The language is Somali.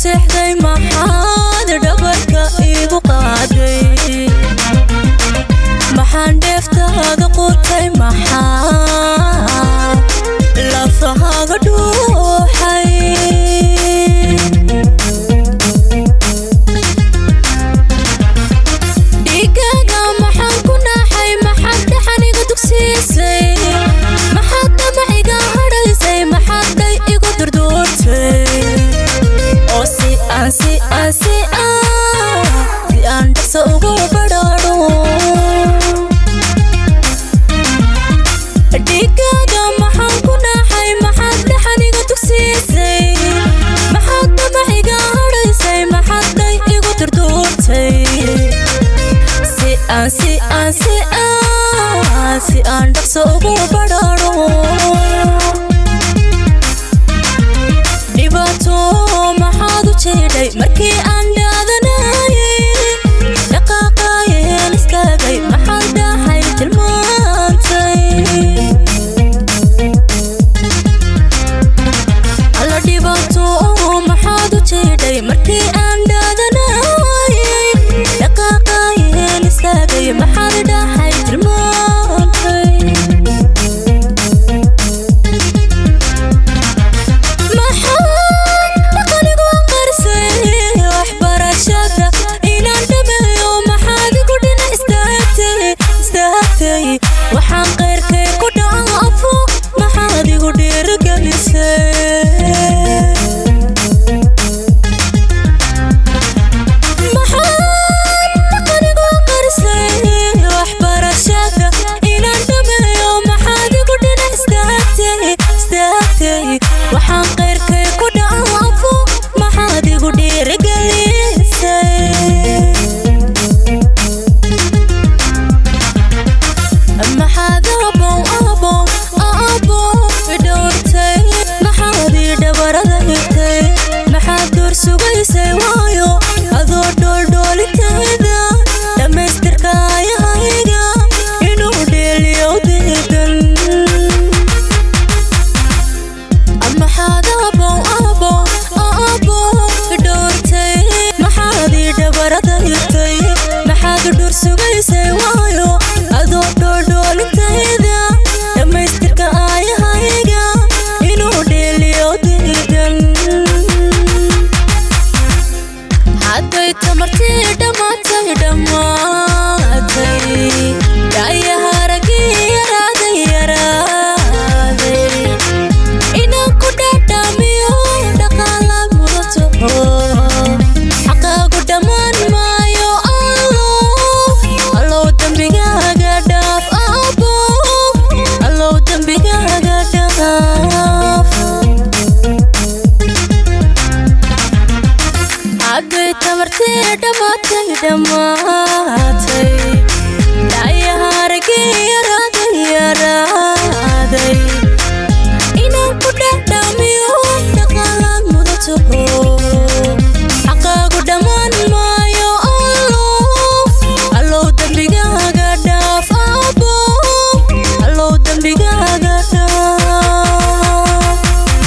seexday maxaad dhabarka iigu qaaday maxaan dheeftaada qutay maxaa lafahaaga dhuuxay dhiigaaga maxaan ku naaxay maxaad dhaxan iga dugsiisay maxaad dhamac iga hadhaysay maxaad dhay igu durduurtay oo si aan si aan si aan si aan dhaqso ugu badhaadho dhiigaaga maxaan ku naaxay maxaad dhaxan iga dugsiisay maxaad dhamac iga hadhaysay maxaad dhay igu durduurtay si aan si aan si aan si aan dhaqso ugu badhaadho dhibaato maxaad u jeedhay markii aan dhaadanayay dhaqaaqayeen istaagay maxaad dhaxay tilmaantay alla dhibaato maxaad u jeedhay markii aan dhaadanayay dhaqaaqayeen istaagay maxaad dhaxay tilmaantay maxaad dhaqanigu qarsay waxbarashada inaan dhameeyo maxaad igu dhina istaagtay istaagtay waxaan qayrkay ku dhaafo maxaad igu dhiirigelisay maxaad dhaqanigu qarsay waxbarashada inaan dhameeyo maxaad igu dhina istaagtay istaagtay waxaan qayrkay ku dhaafo maxaad igu dhiirigelisay maxaad abow abow abow idhowrtay maxaad ii dhabarada higtay maxaad door sugaysay waayo adoo dhooldhoolintayda dhammaystirka ayahayga inuu dheeliyo diidan maxaad abow abow abow idhowrtay maxaad ii dhabarada higtay maxaad dhur sugaysay waayo adoo dhoodhoolintayda dhammaystirka aayahayga inuu dheeliyo diidan hadday tamartii dhammaatay dhammaatay dhaayaha raggii yaraaday yaraaday inaan ku dhadhamiyo dhaqaala mudato xaqaagu dhammaan maayo allow allow dembigaaga dhaaf abow allow dembigaaga dhaaf hadday tamartii dhammaatay dhammaan